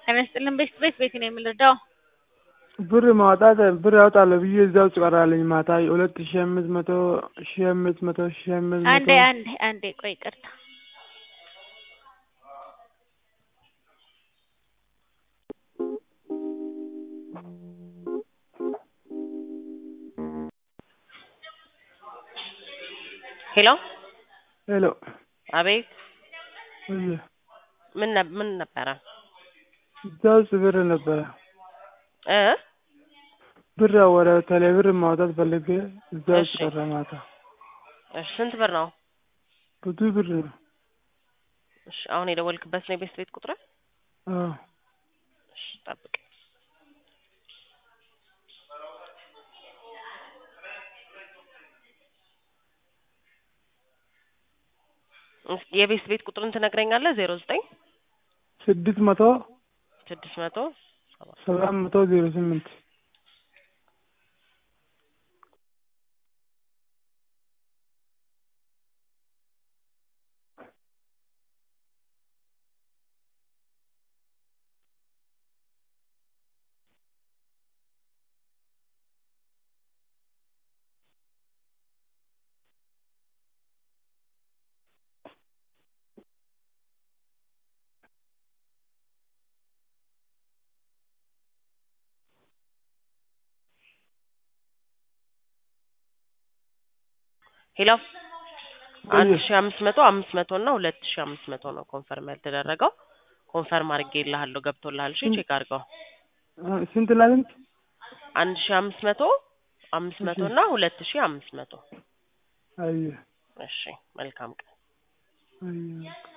ጤና ይስጥልን ቤት ቤት ቤት ነው የምንረዳው። ብር ማውጣት ብር ያወጣለሁ ብዬ እዛው ቀራለኝ። ማታ ሁለት ሺ አምስት መቶ ሺ አምስት መቶ ሺ አምስት መቶ አንዴ አንዴ አንዴ ቆይ ይቅርታ። ሄሎ ሄሎ አቤት እየ ምን ነ- ምን ነበረ እዛ ውስጥ ብር ነበረ እ ብር ወደ ቴሌ ብር ማውጣት ፈልጌ እዛ ውስጥ እሺ። ቀረ ማታ። እሺ ስንት ብር ነው? ብዙ ብር ነው። እሺ አሁን የደወልክበት ነው የቤት ቤት ቁጥር? አዎ እሺ ጠብቅ። እስኪ የቤት ቤት ቁጥርን ትነግረኛለህ? ዜሮ ዘጠኝ ስድስት መቶ ስድስት መቶ ሰባ ሰባት መቶ ዜሮ ስምንት ሄሎ አንድ እየ ሺ አምስት መቶ አምስት መቶ እና ሁለት ሺ አምስት መቶ ነው ኮንፈርም ያልተደረገው። ኮንፈርም አድርጌልሃለሁ ገብቶልሃል። እሺ ቼክ አድርገው። አ- ስንት ለስንት? አንድ ሺ አምስት መቶ አምስት መቶ እሺ እና ሁለት ሺ አምስት መቶ አየ እሺ መልካም ቀን። አየ